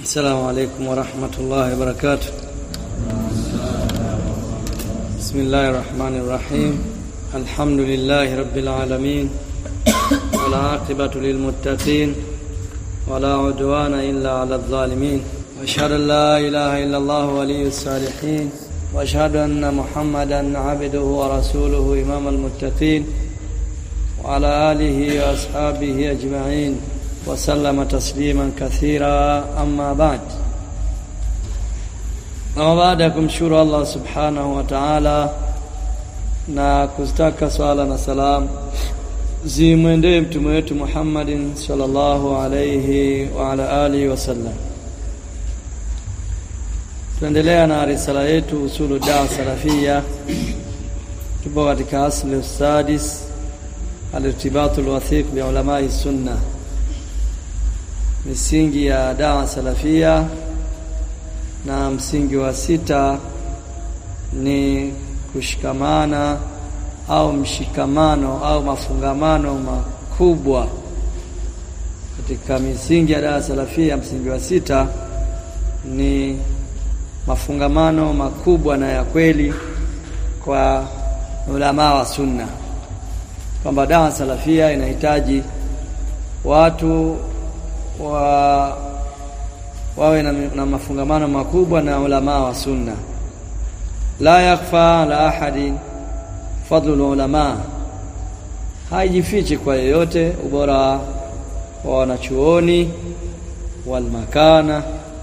السلام عليكم ورحمة الله وبركاته بسم الله الرحمن الرحيم الحمد لله رب العالمين والعاقبة للمتقين ولا عدوان إلا على الظالمين وأشهد أن لا إله إلا الله ولي الصالحين وأشهد أن محمدا عبده ورسوله إمام المتقين وعلى آله وأصحابه أجمعين وسلم تسليما كثيرا أما بعد na baada ya kumshukuru Allah subhanahu wa ta'ala na kuzitaka swala na salam zimwendee mtume wetu Muhammadin sallallahu alayhi wa ala alihi wasallam. Tunaendelea na risala yetu usulu dawa salafia, tupo katika asli sadis alirtibatu alwathiq bi ulamai sunna, misingi ya dawa salafia na msingi wa sita ni kushikamana au mshikamano au mafungamano makubwa katika misingi ya dawa salafia. Msingi wa sita ni mafungamano makubwa na ya kweli kwa ulamaa wa sunna, kwamba dawa salafia inahitaji watu wa wawe na, na mafungamano makubwa na ulamaa wa sunna. La yakhfa ala ahadi fadlu ulama, haijifichi kwa yeyote ubora wa wanachuoni walmakana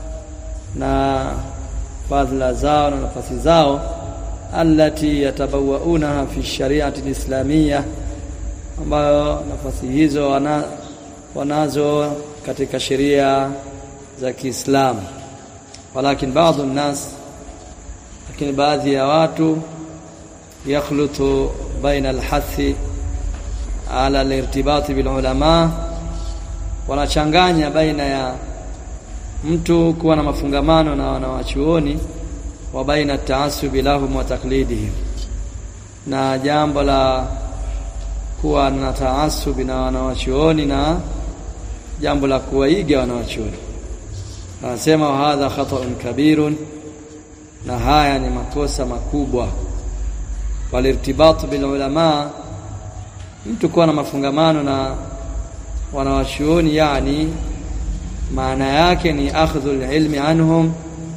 na fadhila zao na nafasi zao allati yatabawaunaha fi shariati lislamia, ambayo nafasi hizo wana, wanazo katika sheria za Kiislamu. Walakin baadhi nnas, lakini baadhi ya watu yakhlutu baina alhathi ala alirtibati bil ulama, wanachanganya baina ya mtu kuwa na mafungamano na wanawachuoni wa baina taasubi lahum wa taklidihim, na jambo la kuwa na taasubi na wanawachuoni na jambo la kuwaiga wanawachuoni anasema wa hadha khata'un kabirun, na haya ni makosa makubwa. Walirtibatu bil ulama, mtu kuwa na mafungamano na wanawachuoni, yani maana yake ni akhdhul ilmi anhum,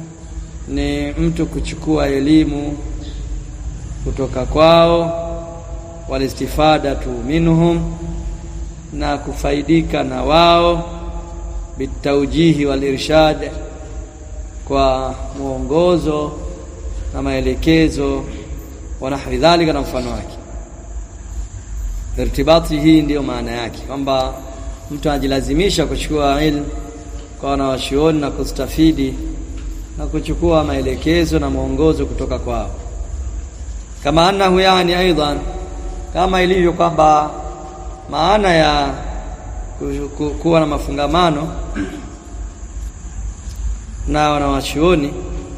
ni mtu kuchukua elimu kutoka kwao, walistifadatu minhum, na kufaidika na wao bitaujihi wal irshad, kwa mwongozo na maelekezo, wa nahwi dhalika, na mfano wake. Irtibati hii ndiyo maana yake kwamba mtu anajilazimisha kuchukua ilmu kwa wanawachuoni na kustafidi na kuchukua maelekezo na mwongozo kutoka kwao, kama annahu yani aidan, kama ilivyo kwamba maana ya kuwa na mafungamano na wanawachuoni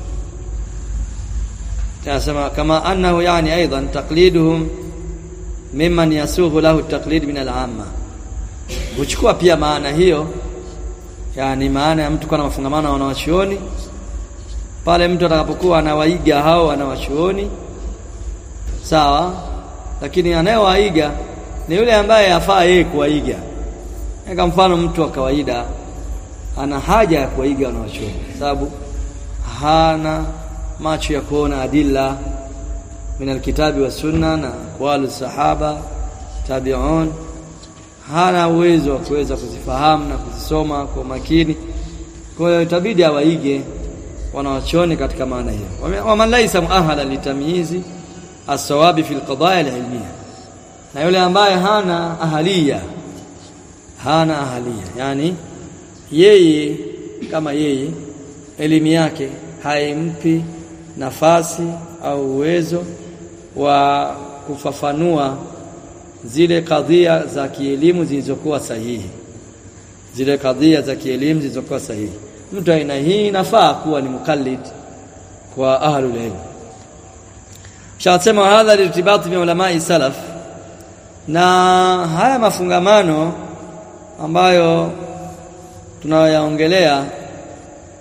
tunasema kama annahu yani aidan taqliduhum mimman yasughu lahu taqlid min al-amma, huchukua pia maana hiyo, yani maana ya mtu kuwa na mafungamano na wanawachuoni pale mtu atakapokuwa anawaiga hao wanawachuoni sawa, lakini anayewaiga ni yule ambaye afaa yeye kuwaiga kwa mfano mtu wa kawaida ana haja ya kuwaiga wanawachuoni sababu hana macho ya kuona adilla min alkitabi wa sunna na aqwalu sahaba tabi'un, hana uwezo wa kuweza kuzifahamu na kuzisoma kwa makini. Kwa hiyo itabidi awaige wanawachuoni katika maana hiyo. Waman laisa muahala litamyizi as-sawabi fi alqadaya alilmiya, na yule ambaye hana ahalia hana ahalia, yani yeye kama yeye elimu yake haimpi nafasi au uwezo wa kufafanua zile kadhia za kielimu zilizokuwa sahihi, zile kadhia za kielimu zilizokuwa sahihi. Mtu aina hii inafaa kuwa ni mukallid kwa ahlul ilm. Shasema hadha lirtibati bi ulamai salaf, na haya mafungamano ambayo tunayoyaongelea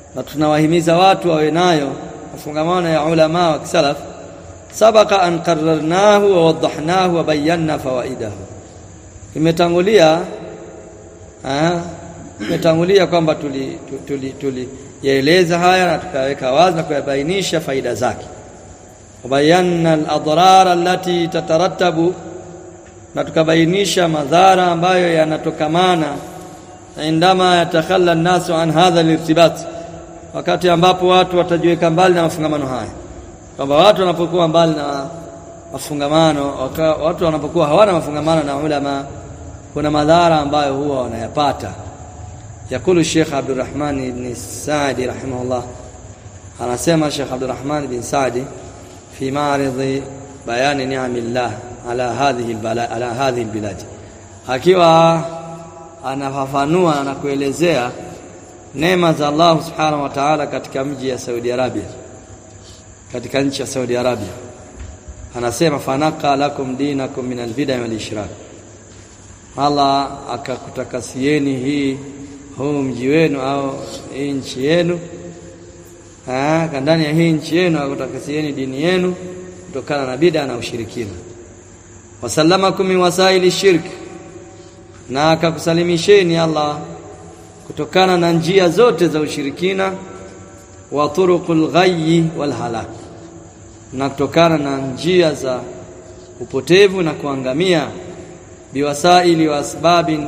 na tunawahimiza watu wawe nayo mafungamano ya ulama wa kisalaf sabaka an qarrarnahu wa wadahnahu wa bayanna fawaidahu imetangulia ah imetangulia kwamba tuli tuli tuli yaeleza haya na tukaweka wazi na kuyabainisha faida zake wabayanna al-adrar allati tatarattabu na tukabainisha madhara ambayo yanatokamana indama yatakhalla an-nasu an hadha al-irtibat wakati ambapo watu watajiweka mbali na mafungamano haya kwamba watu wanapokuwa mbali na mafungamano waka, watu wanapokuwa hawana mafungamano na ulama kuna madhara ambayo huwa wanayapata yakulu Sheikh Abdurrahman ibn Saadi rahimahullah anasema Sheikh Abdurrahman ibn Saadi fi ma'ridi bayani ni'amillah ala hadhihi albala ala hadhihi albilad akiwa anafafanua na kuelezea neema za Allah subhanahu wa ta'ala katika mji ya Saudi Arabia katika nchi ya Saudi Arabia anasema fanaka lakum dinakum min albid'a wal ishrak Allah akakutakasieni hii huu mji wenu au hii nchi yenu ah ndani ya hii nchi yenu akutakasieni dini yenu kutokana na bid'a na ushirikina wasallamakum min wasaili shirk na akakusalimisheni Allah kutokana na njia zote za ushirikina wa turuqul ghayyi wal halak na kutokana na njia za upotevu na kuangamia biwasaili wa asbabin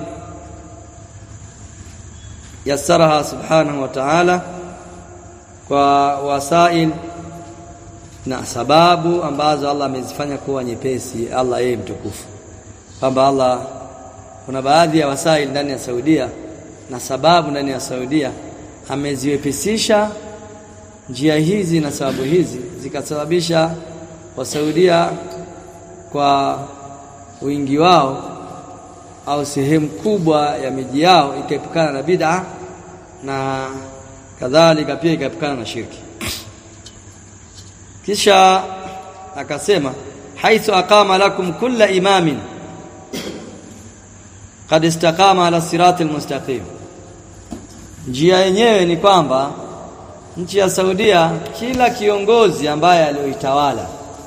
yassaraha subhanahu wa ta'ala kwa wasail na sababu ambazo Allah amezifanya kuwa nyepesi Allah yeye mtukufu kwamba Allah kuna baadhi ya wasail ndani ya Saudia na sababu ndani ya Saudia ameziwepesisha njia hizi na sababu hizi zikasababisha wasaudia kwa wingi wao au sehemu kubwa ya miji yao ikaepukana na bid'a na kadhalika pia ikaepukana na shirki kisha akasema haithu aqama lakum kulla imamin qad istaqama ala siratil mustaqim njia yenyewe ni kwamba nchi ya Saudia kila kiongozi ambaye alioitawala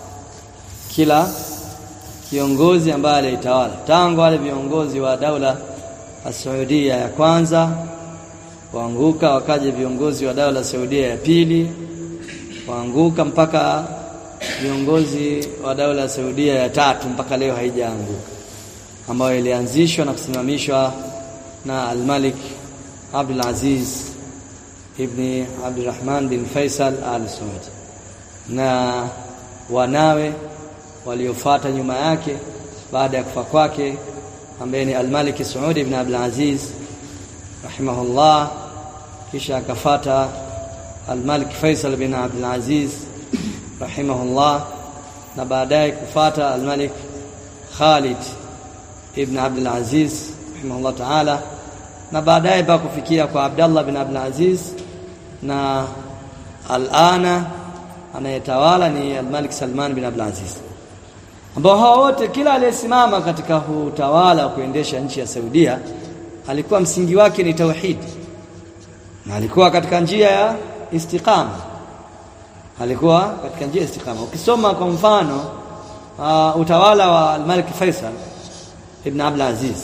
kila kiongozi ambaye alioitawala tangu wale viongozi wa daula ya Saudia ya kwanza waanguka wakaja viongozi wa daula ya Saudia ya pili waanguka mpaka viongozi wa daula ya Saudia ya tatu mpaka leo haijaanguka ambayo ilianzishwa na kusimamishwa na Al-Malik Abdul Aziz ibn Abdurrahman bin Faisal Al Saud na wanawe waliofuata nyuma yake baada ya kufa kwake ambaye ni Al-Malik Saud ibn Abdul Aziz rahimahullah kisha akafata Al-Malik Faisal bin Abdul Aziz rahimahullah na baadaye kufata Al-Malik Khalid ibn Abdul Aziz rahimahullah ta'ala na baadaye pa kufikia kwa Abdullah bin Abdul Aziz na alana anayetawala ni Al-Malik Salman bin Abdul Aziz ambao hao wote kila aliyesimama katika utawala wa kuendesha nchi ya Saudia alikuwa msingi wake ni tauhid na alikuwa katika njia ya istiqama alikuwa katika njia ya istiqama ukisoma kwa mfano uh, utawala wa Al-Malik Faisal ibn Abdul Aziz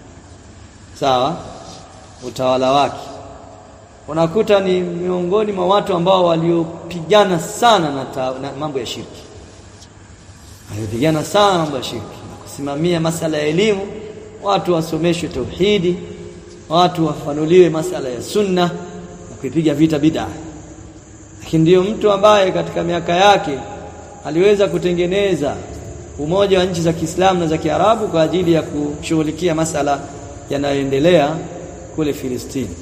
sawa utawala wake unakuta ni miongoni mwa watu ambao waliopigana sana na, ta, na mambo ya shirki waliopigana sana mambo ya shirki na kusimamia masala ya elimu watu wasomeshwe tauhidi watu wafanuliwe masala ya sunna na kuipiga vita bid'a lakini ndiyo mtu ambaye katika miaka yake aliweza kutengeneza umoja wa nchi za Kiislamu na za Kiarabu kwa ajili ya kushughulikia masala yanayoendelea kule Filistini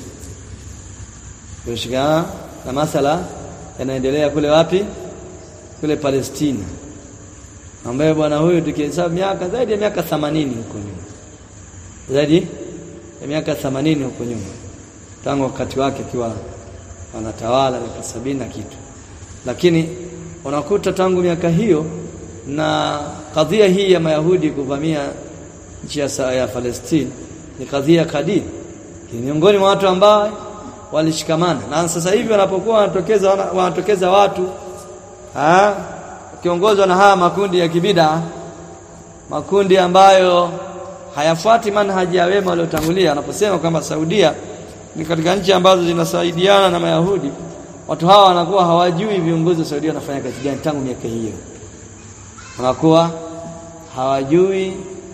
kushikana na masala yanaendelea kule wapi kule Palestina ambaye bwana huyu tukihesabu miaka zaidi ya miaka 80 huko nyuma zaidi ya miaka 80 huko nyuma tangu wakati wake akiwa wanatawala miaka sabini na kitu lakini unakuta tangu miaka hiyo na kadhia hii ya Mayahudi kuvamia nchi ya Palestina ni kadhia kadiri miongoni mwa watu ambao walishikamana na sasa hivi wanapokuwa wanatokeza wanatokeza watu ah kiongozwa na haya makundi ya kibida makundi ambayo hayafuati manhaji ya wema waliotangulia wanaposema kwamba Saudia ni katika nchi ambazo zinasaidiana na Mayahudi watu hawa wanakuwa hawajui viongozi wa Saudia wanafanya kazi gani tangu miaka hiyo wanakuwa hawajui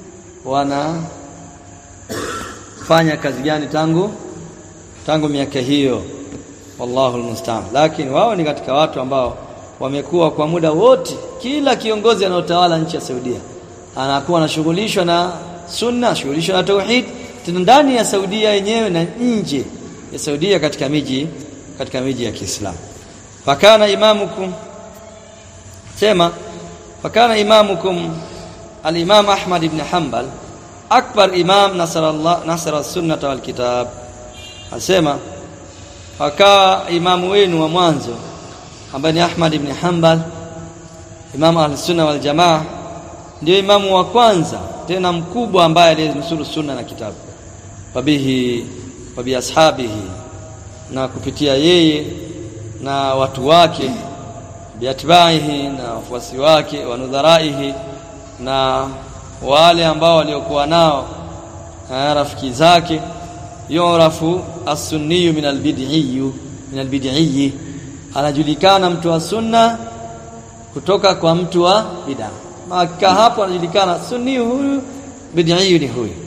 wanafanya kazi gani tangu tangu miaka hiyo wallahu almusta'an lakini wao ni katika watu ambao wamekuwa kwa muda wote kila kiongozi anaotawala nchi ya Saudia anakuwa anashughulishwa na sunna shughulishwa na tauhid tena ndani ya Saudia yenyewe na nje ya Saudia katika miji katika miji ya Kiislamu fakana imamukum sema fakana imamukum al-imam Ahmad ibn Hanbal akbar imam nasara Allah nasara sunnah wal kitab asema akawa imamu wenu wa mwanzo ambaye ni Ahmad ibn Hanbal imamu al-sunna wal jamaa ndio imamu wa kwanza tena mkubwa ambaye alinusuru sunna na kitabu wabihi wabi ashabihi na kupitia yeye na watu wake biatbaihi na wafuasi wake wanudharaihi na wale ambao waliokuwa nao rafiki zake yurafu as-sunniyu min al-bid'iyyu min al-bid'iyyi anajulikana mtu wa sunna kutoka kwa mtu wa bid'a maka hapo anajulikana sunni huyu bid'i ni huyu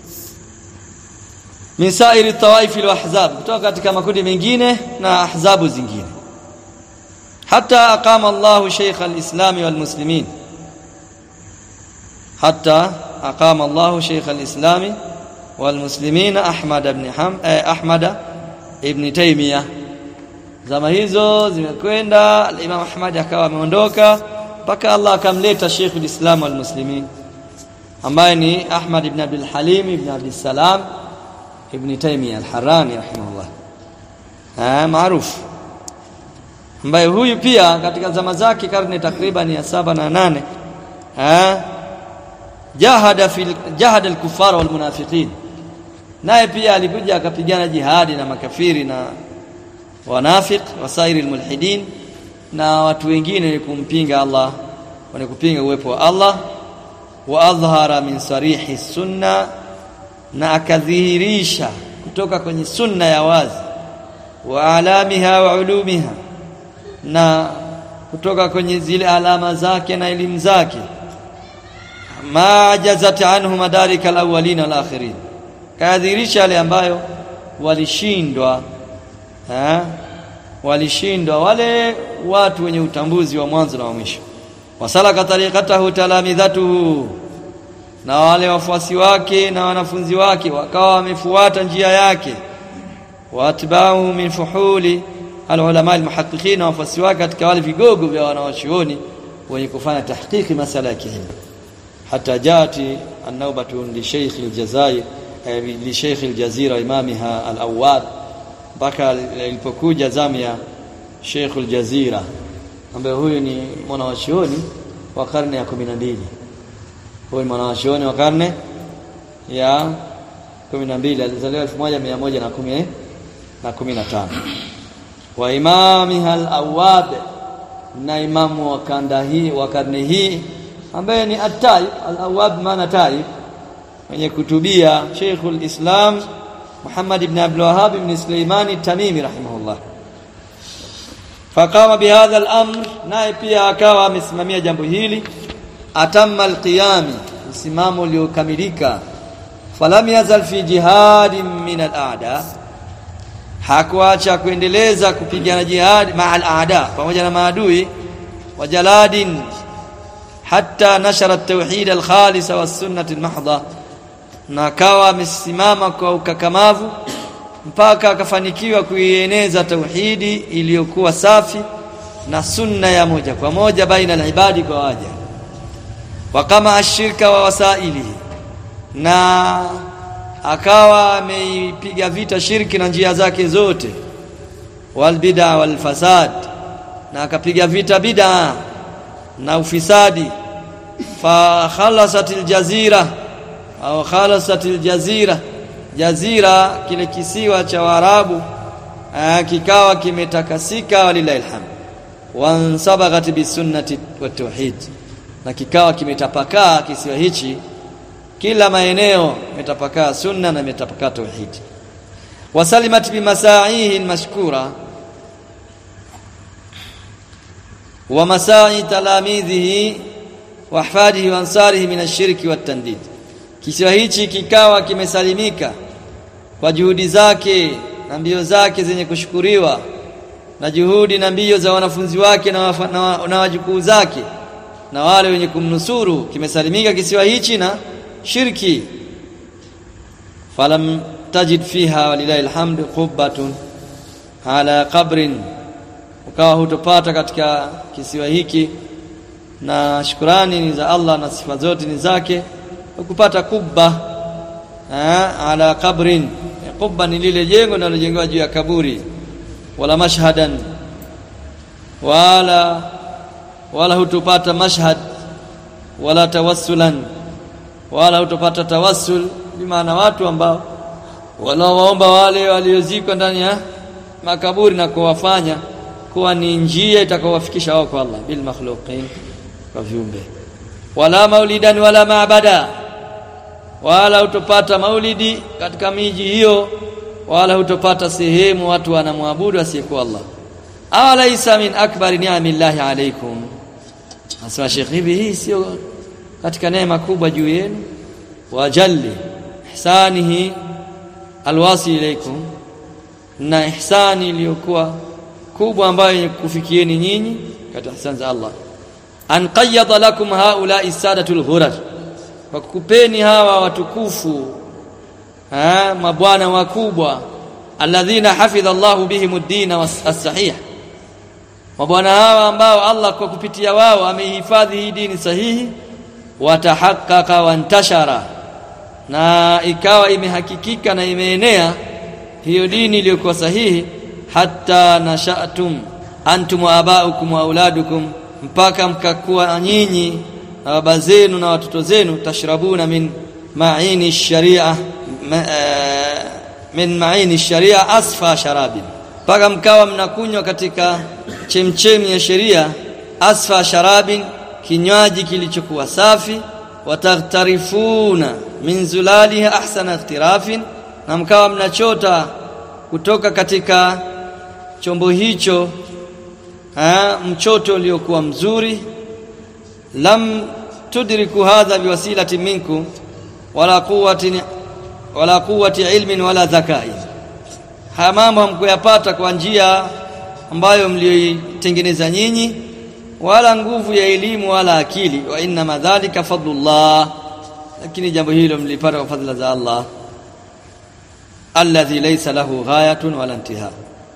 min sa'iri tawaif al-ahzab kutoka katika makundi mengine na ahzabu zingine hata aqama Allahu shaykh al-islam wal muslimin hatta aqama Allahu shaykh al-islam wal muslimin Ahmad ibn Ham eh, Ahmad ibn Taymiyyah zama hizo zimekwenda al-Imam Ahmad akawa ameondoka mpaka Allah akamleta Sheikh al-Islam wal Muslimin ambaye ni Ahmad ibn Abdul Halim ibn Abdul Salam ibn Taymiyyah al-Harrani rahimahullah ah maarufu ambaye huyu pia katika zama zake karne takriban ya saba na nane ah jahada fil jahada al-kuffar wal munafiqin naye pia alikuja akapigana jihadi na makafiri na wanafiq wasairi al-mulhidin na watu wengine ni kumpinga Allah wenye kupinga uwepo wa Allah wa adhhara min sarihi sunna na akadhihirisha kutoka kwenye sunna ya wazi wa alamiha wa ulumiha na kutoka kwenye zile alama zake na elimu zake ma jazat anhu madarika alawwalin wal akhirin kadhihirisha yale ambayo walishindwa eh walishindwa wale watu wenye utambuzi wa mwanzo na wa mwisho wasalaka tariqatahu talamidhatuhu na wale wafuasi wake na wanafunzi wake wakawa wamefuata njia yake watba'u min fuhuli alulama almuhaqqiqin na wafuasi wake katika wale vigogo vya wanawachuoni wenye kufanya tahqiqi masala ya kielimu hata jati an-nawbatu li shaykh al-jazair li shaykh al-jazira imamiha al-awwad mpaka ilipokuja zamu ya Sheikh al-Jazira ambaye huyu ni mwanawachuoni wa karne ya 12 huyu ni mwanawachuoni wa karne ya 12 alizaliwa 1110 na 15 wa imamiha al-Awwab na imamu wa kanda hii wa karne hii ambaye ni at-Taib al-Awwab maana Taib mwenye kutubia Sheikh al-Islam Muhammad ibn Abdul Wahhab ibn Sulaiman at-Tamimi rahimahullah faqama bihadha al-amr naye pia akawa amesimamia jambo hili atamma al-qiyam msimamo uliokamilika falam yazal fi jihadin min al-a'da hakuacha kuendeleza kupigana jihad ma al-a'da pamoja na maadui wa jaladin hatta nashara at-tauhid al-khalis wa as-sunnah al-mahdha na akawa amesimama kwa ukakamavu mpaka akafanikiwa kuieneza tauhidi iliyokuwa safi na sunna ya moja kwa moja baina al-ibadi kwa waja wa kama ashirka wa wasailihi na akawa ameipiga vita shirki na njia zake zote wal bid'a wal fasad na akapiga vita bid'a na ufisadi fa khalasatil jazira au khalasatil jazira jazira kile kisiwa cha Waarabu kikawa kimetakasika walillahi alhamd wansabaghat bisunnati watauhid na kikawa kimetapakaa kisiwa hichi kila maeneo imetapakaa sunna na imetapakaa tauhid wasalimat bimasaihi almashkura wa masai talamidhihi wa ahfadihi wa ansarihi min ash-shirki wat-tandid kisiwa hichi kikawa kimesalimika kwa juhudi zake na mbio zake zenye kushukuriwa na juhudi na mbio za wanafunzi wake na, wafa, na, na wajukuu zake na wale wenye kumnusuru kimesalimika kisiwa hichi na shirki falam tajid fiha walilahi alhamd qubbatun ala qabrin ukawa hutopata katika kisiwa hiki na shukrani ni za Allah na sifa zote ni zake ukupata kubba ala qabrin kubba ni lile jengo linalojengewa juu ya kaburi wala mashhadan wala wala hutupata mashhad wala tawassulan wala hutupata tawassul bimaana watu ambao wanaoomba wale waliozikwa ndani ya makaburi na kuwafanya kuwa ni njia itakayowafikisha wao kwa Allah bil makhluqin kwa viumbe wala maulidan wala maabada wala hutopata maulidi katika miji hiyo wala hutopata sehemu watu wanamwabudu asiyekuwa Allah awalaisa min akbari ni'amillahi alaykum asema Sheikh hivi hii sio katika neema kubwa juu yenu wajalli ihsanihi alwasi ilaykum na ihsani iliyokuwa kubwa ambayo kufikieni nyinyi katika ihsani za Allah an qayyada lakum haula isadatul ghurar kwa kukupeni hawa watukufu ha mabwana wakubwa alladhina hafidha Allahu bihim ad-din as-sahih mabwana hawa ambao Allah kwa kupitia wao amehifadhi hii dini sahihi watahaqqaqa wantashara na ikawa imehakikika na imeenea hiyo dini iliyokuwa sahihi hatta nashatum antum wa abaukum wa auladukum mpaka mkakuwa nyinyi na baba zenu na watoto zenu tashrabuna min ma'ini sharia ma, uh, min ma'ini sharia asfa sharabin mpaka mkawa mnakunywa katika chemchemi ya sheria asfa sharabin kinywaji kilichokuwa safi wataghtarifuna min zulaliha ahsana ikhtirafin na mkawa mnachota kutoka katika chombo hicho ha, mchoto uliokuwa mzuri lam tudriku hadha biwasilati minkum wala quwwati wala quwwati ilmin wala dhakai haya mambo hamkuyapata kwa njia ambayo mlioitengeneza nyinyi wala nguvu ya elimu wala akili wa inna madhalika fadlullah lakini jambo hilo mlipata kwa fadhila za Allah alladhi laysa lahu ghayatun wala intiha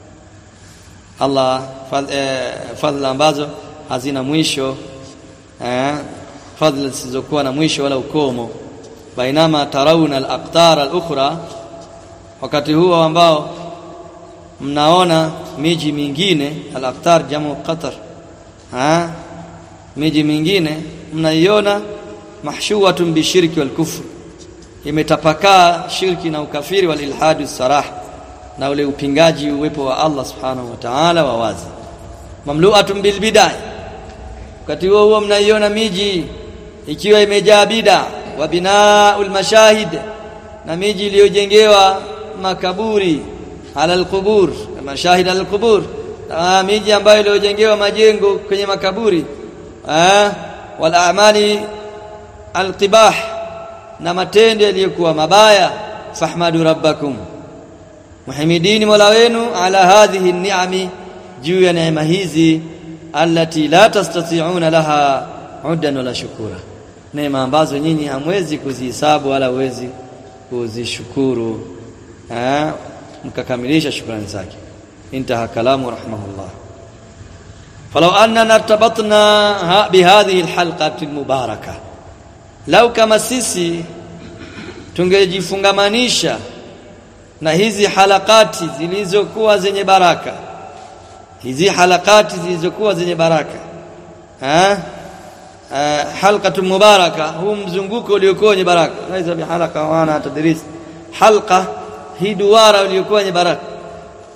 Allah fadhila ambazo hazina mwisho eh fadhila zisizokuwa na mwisho wala ukomo bainama tarawna al-aqtar al-ukhra wakati huo ambao mnaona miji mingine al-aqtar jamu qatar ha miji mingine mnaiona mahshuwatun bishirki wal kufr imetapakaa shirki na ukafiri wal ilhadu sarah na ule upingaji uwepo wa Allah subhanahu wa ta'ala wa wazi mamlu'atun bil bid'ah wakati huo huo mnaiona miji ikiwa imejaa bid'a wa binaul mashahid na miji iliyojengewa makaburi ala alqubur mashahid ala alqubur miji ambayo iliyojengewa majengo kwenye makaburi eh wal a'mali alqibah na matendo yaliyokuwa mabaya fahmadu rabbakum muhamidini mola wenu ala hadhihi ni'ami juu ya neema hizi allati la tastati'una laha uddan wala shukura neema ambazo nyinyi hamwezi kuzihesabu wala huwezi kuzishukuru eh mkakamilisha shukrani zake intaha kalamu rahimahullah falau annana irtabatna bihadhihi alhalqati almubarakah lau kama sisi tungejifungamanisha na hizi halakati zilizokuwa zenye baraka hizi halakati zilizokuwa zenye baraka ha halqatu mubaraka huu mzunguko uliokuwa wenye baraka laisa bihalaka wana tadris halqa hii duara uliokuwa wenye baraka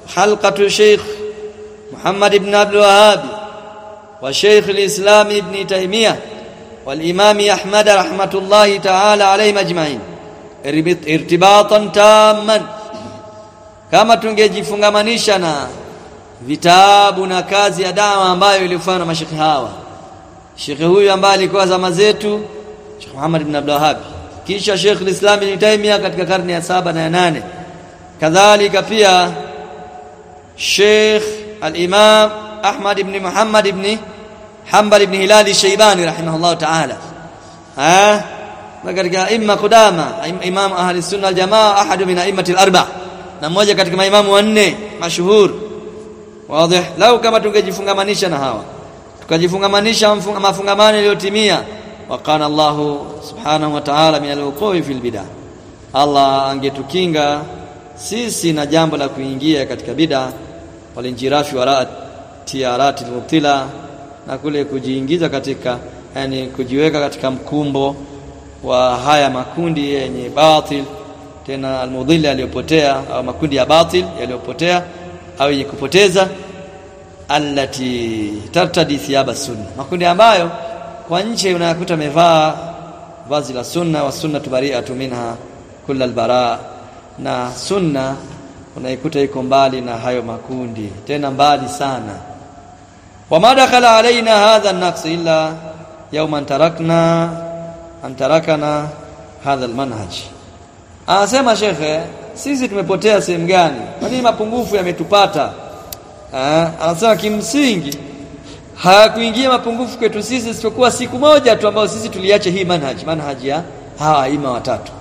halqatu Sheikh Muhammad ibn Abdul Wahhab wa Sheikh al-Islam ibn Taymiyyah wal Imam Ahmad rahmatullahi ta'ala alayhi majma'in irtibatan tamman kama tungejifungamanisha na vitabu na kazi ya dawa ambayo ilifanywa na mashekhi hawa shekhe huyu ambaye alikuwa zama zetu Sheikh Muhammad ibn Abdul Wahhab kisha Sheikh al-Islam ibn Taymiyyah katika karne ya saba na ya nane kadhalika pia Sheikh al-Imam Ahmad ibn Muhammad ibn Hanbal ibn Hilal al-Shaybani rahimahullah ta'ala ah na katika imma qudama imam ahli sunna al-jamaa ahadu min a'immati al-arba na mmoja katika maimamu wanne mashuhur wazi lau kama tungejifungamanisha na hawa tukajifungamanisha mafungamano yaliyotimia waqana Allah subhanahu wa ta'ala min al-wuqu'i fil bid'ah Allah angetukinga sisi na jambo la kuingia katika bid'a walinjirafi wa tiarati mubtila na kule kujiingiza katika yani kujiweka katika mkumbo wa haya makundi yenye batil tena almudhili aliyopotea au makundi ya batil yaliyopotea au yenye kupoteza allati tartadi thiyaba sunna makundi ambayo kwa nje unayakuta amevaa vazi la sunna wa sunna tubari'atu minha kulla albara na sunna unaikuta iko mbali na hayo makundi tena mbali sana wama dakhala alaina hadha an-naqs illa yawman tarakna an tarakana hadha al-manhaj anasema shekhe sisi tumepotea sehemu gani kwa nini mapungufu yametupata anasema kimsingi hayakuingia mapungufu kwetu sisi isipokuwa siku moja tu ambayo sisi tuliacha hii manhaj manhaj ya hawa aima watatu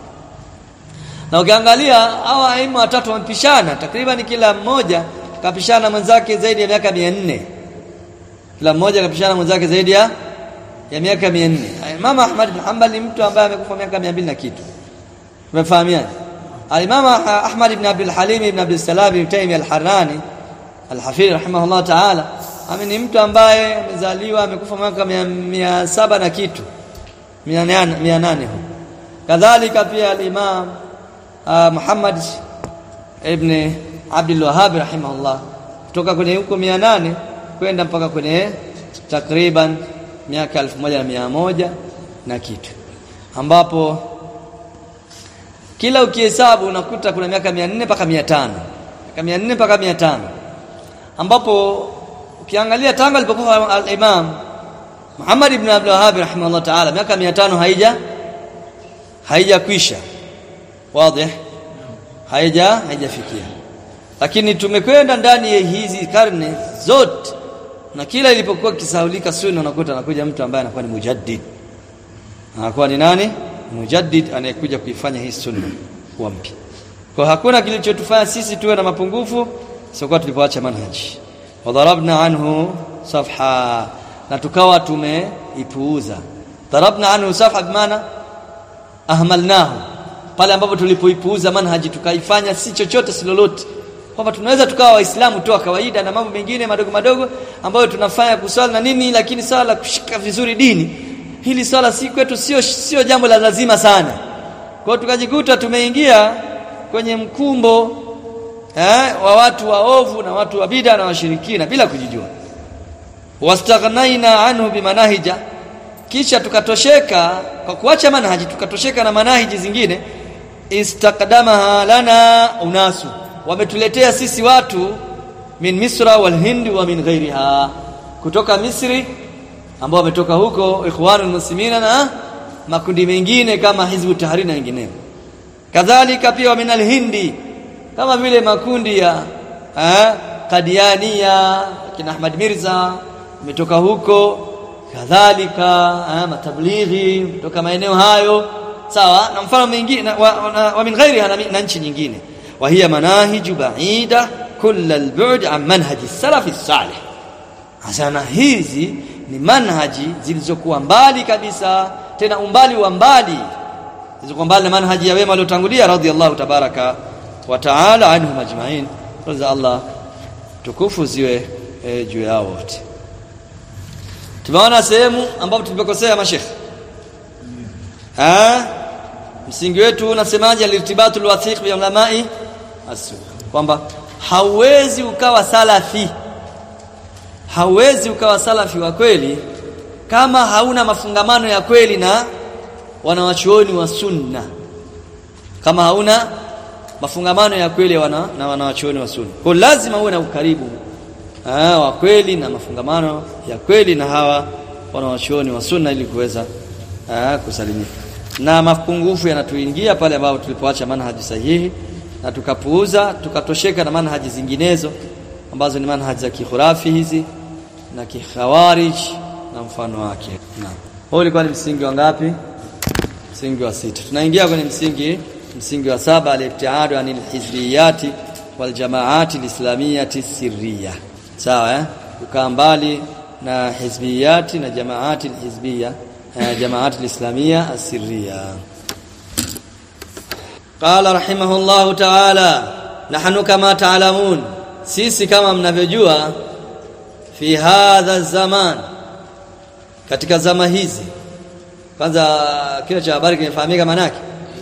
na ukiangalia hawa aima watatu wamepishana takriban kila mmoja kapishana mwenzake zaidi ya miaka 400 kila mmoja kapishana mwenzake zaidi ya ya miaka 400 Imam Ahmad bin Hanbal ni mtu ambaye amekufa miaka 200 na kitu umefahamiaje Al-Imam Ahmad ibn Abdul Halim ibn Abdul Salam ibn Taymiyyah al-Harrani al-Hafidh rahimahullah ta'ala ame ni mtu ambaye amezaliwa amekufa mwaka 700 na kitu 800 kadhalika pia al-Imam Muhammad ibn Abdul Wahhab rahimahullah kutoka kwenye huko 800 kwenda mpaka kwenye takriban miaka 1100 na kitu ambapo kila ukihesabu unakuta kuna miaka 400 mpaka 500 miaka 400 mpaka 500 ambapo ukiangalia tangu alipokufa al-Imam Muhammad ibn Abdul Wahhab rahimahullah ta'ala miaka 500 haija haijakwisha wazi haija haijafikia lakini tumekwenda ndani ya hizi karne zote na kila ilipokuwa kisaulika sunna unakuta anakuja mtu ambaye anakuwa ni mujaddid anakuwa ni nani mujaddid anayekuja kuifanya hii sunna kuwa mpya kwa hakuna kilichotufanya sisi tuwe na mapungufu sio tulipoacha manhaji wadarabna anhu safha na tukawa tumeipuuza darabna anhu safha bimaana ahmalnahu pale ambapo tulipoipuuza manhaji tukaifanya si chochote si lolote kwamba tunaweza tukawa waislamu tu kawaida na mambo mengine madogo madogo ambayo tunafanya kuswali na nini lakini swala la kushika vizuri dini hili swala si kwetu sio sio jambo la lazima sana kwa tukajikuta tumeingia kwenye mkumbo eh, wa watu waovu na watu wa bid'a na washirikina bila kujijua wastaghnaina anhu bimanahija kisha tukatosheka kwa kuacha manhaji tukatosheka na manahiji zingine istaqdamaha lana unasu wametuletea sisi watu min misra wal hindi wa min ghairiha kutoka misri ambao wametoka huko ikhwanul muslimina na makundi mengine kama hizbu tahrir na wengineo kadhalika pia wa min al hindi kama vile makundi ya eh, Kadiania kina Ahmad Mirza umetoka huko kadhalika eh, matablighi kutoka maeneo hayo sawa na mfano mwingine wa, wa, wa min ghairiha na, na nchi nyingine wa hiya manahiju ba'ida kull al-bu'd an manhaji salafi salih hasana hizi ni manhaji zilizokuwa mbali kabisa tena umbali wa mbali zilizokuwa mbali na manhaji ya wema waliotangulia radhiallahu tabaraka wa ta'ala anhum ajma'in raza Allah tukufu ziwe e, juu yao wote tumeona sehemu ambapo tulipokosea mashekh ah msingi wetu unasemaje alirtibatul wathiq bi ulamai asu kwamba hauwezi ukawa salafi hauwezi ukawa salafi wa kweli kama hauna mafungamano ya kweli na wanawachuoni wa sunna kama hauna mafungamano ya kweli wana, na wanawachuoni wa sunna kwa lazima uwe na ukaribu ah, wa kweli na mafungamano ya kweli na hawa wanawachuoni wa sunna ili kuweza kusalimika na mapungufu yanatuingia pale ambapo tulipoacha manhaji sahihi na tukapuuza tukatosheka na manhaji zinginezo ambazo ni manhaji za kikhurafi hizi na kikhawarij na mfano wake naam huo ulikuwa ni msingi wa ngapi msingi wa sita tunaingia kwenye msingi msingi wa saba al-ibtiadu anil hizbiyati wal jamaati al-islamiyati sirriya sawa eh ukaa mbali na hizbiyati na jamaati al-hizbiyya جماعات الإسلامية السرية قال رحمه الله تعالى نحن كما تعلمون sisi kama mnavyojua fi hadha zaman katika zama hizi kwanza kile cha habari kimefahamika manake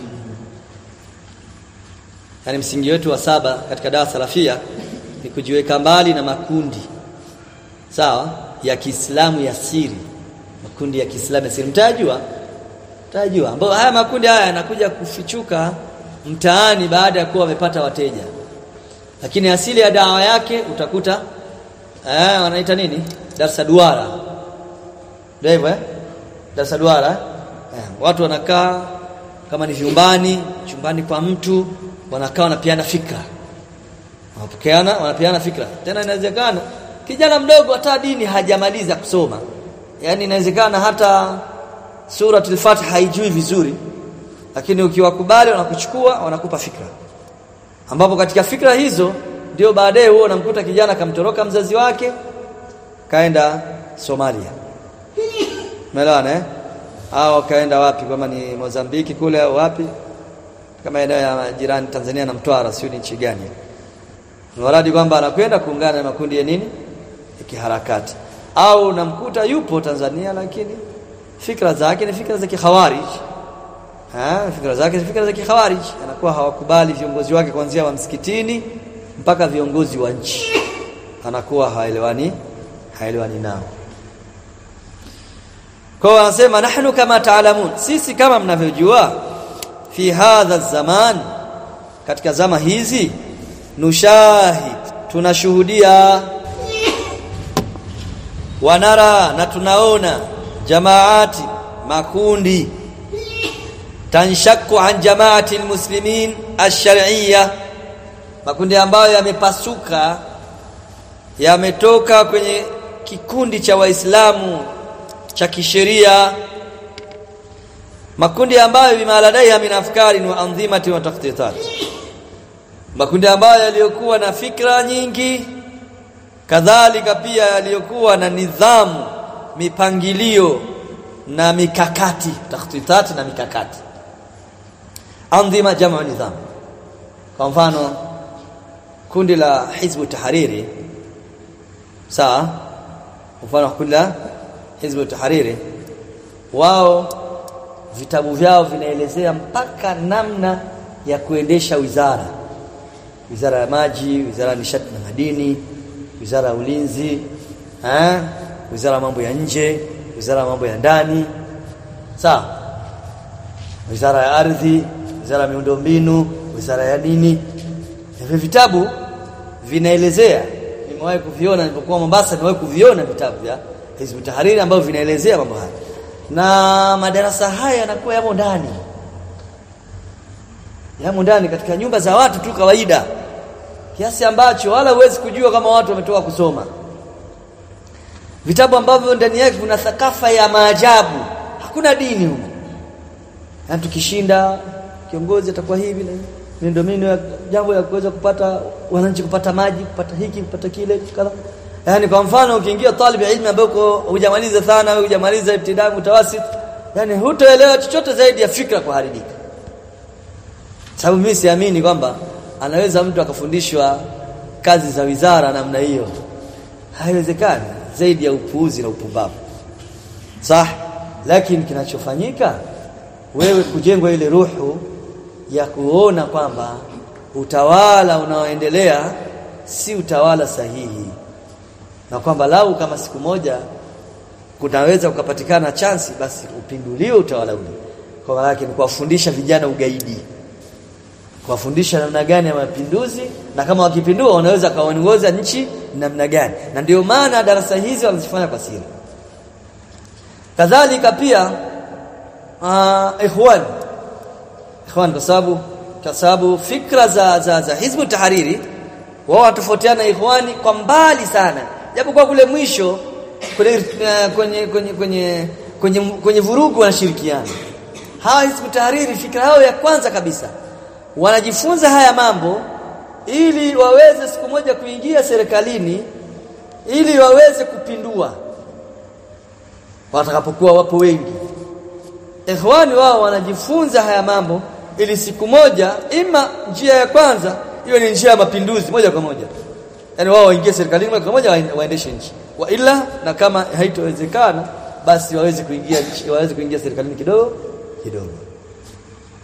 yani msingi wetu wa saba katika dawa salafia ni kujiweka mbali na makundi sawa ya Kiislamu ya siri makundi ya Kiislamu ya siri mtajua mtajua ambao haya makundi haya yanakuja kufichuka mtaani baada ya kuwa wamepata wateja lakini asili ya dawa yake utakuta eh wanaita nini darsa duara ndio hivyo eh darsa duara eh, watu wanakaa kama ni vyumbani chumbani kwa mtu wanakaa wanapiana fikra wanapokeana wanapiana fikra tena inawezekana kijana mdogo hata dini hajamaliza kusoma yani inawezekana hata suratul Fatiha haijui vizuri lakini ukiwakubali wanakuchukua wanakupa fikra ambapo katika fikra hizo ndio baadaye huo unamkuta kijana kamtoroka mzazi wake kaenda Somalia Umeelewana eh au kaenda wapi kama ni Mozambiki kule au wapi kama eneo ya jirani Tanzania na Mtwara sio ni nchi gani Mradi kwamba anakwenda kuungana na makundi ya nini ya kiharakati au namkuta yupo Tanzania lakini fikra zake ni fikra za kikhawarij ah fikra zake ni fikra za kikhawarij anakuwa hawakubali viongozi wake kuanzia wa msikitini mpaka viongozi wa nchi anakuwa haelewani haelewani nao kwa anasema nahnu kama taalamun sisi kama mnavyojua fi hadha zaman katika zama hizi nushahid tunashuhudia wanara na tunaona jamaati makundi tanshaku an jamaati almuslimin ash-shar'iyya makundi ambayo yamepasuka yametoka kwenye kikundi cha waislamu cha kisheria makundi ambayo bimaladaiha min afkari wa anzimati wa takhtitat makundi ambayo yaliyokuwa na fikra nyingi kadhalika pia yaliyokuwa na nidhamu mipangilio na mikakati takhtitat na mikakati anzima jamu nidham kwa mfano kundi la hizbu tahariri sawa mfano kundi la hizbu tahariri wao vitabu vyao vinaelezea mpaka namna ya kuendesha wizara wizara ya maji wizara ya nishati na madini wizara ya ulinzi eh wizara ya mambo ya nje wizara ya mambo ya ndani sawa wizara ya ardhi wizara ya miundombinu wizara ya nini hivi vitabu vinaelezea nimewahi kuviona nilipokuwa Mombasa nimewahi kuviona vitabu vya Hizb Tahrir ambavyo vinaelezea mambo haya na madarasa haya yanakuwa yamo ndani yamo ndani katika nyumba za watu tu kawaida kiasi ambacho wala huwezi kujua kama watu wametoka kusoma vitabu ambavyo ndani yake kuna thakafa ya maajabu hakuna dini huko na tukishinda kiongozi atakuwa hivi na miundombinu ya jambo ya kuweza kupata wananchi kupata maji kupata hiki kupata kile kadha yani kwa mfano ukiingia talib ilmu ambako hujamaliza thana au hujamaliza ibtidai mutawasit yani hutoelewa chochote zaidi ya fikra kuharibika sababu mimi siamini kwamba anaweza mtu akafundishwa kazi za wizara namna hiyo haiwezekani zaidi ya upuuzi na upumbavu sah lakini kinachofanyika wewe kujengwa ile ruhu ya kuona kwamba utawala unaoendelea si utawala sahihi na kwamba lau kama siku moja kunaweza kupatikana chansi basi upinduliwe utawala ule kwa maana yake ni kuwafundisha vijana ugaidi kuwafundisha namna gani ya mapinduzi na kama wakipindua wanaweza kaongoza nchi namna gani na ndio maana darasa hizi wanazifanya kwa siri kadhalika pia uh, ikhwan ikhwan kwa sababu kwa sababu fikra za za, za hizbu tahariri wao watofautiana ikhwani kwa mbali sana japo kwa kule mwisho kwenye uh, kwenye kwenye kwenye kwenye, kwenye vurugu wanashirikiana hawa hizbu tahariri fikra yao ya kwanza kabisa wanajifunza haya mambo ili waweze siku moja kuingia serikalini ili waweze kupindua watakapokuwa wapo wengi ikhwani wao wanajifunza haya mambo ili siku moja ima njia ya kwanza iwe ni njia ya mapinduzi moja kwa moja yani wao waingie serikalini moja kwa moja waendeshe nchi wa ila na kama haitowezekana basi waweze kuingia waweze kuingia serikalini kidogo kidogo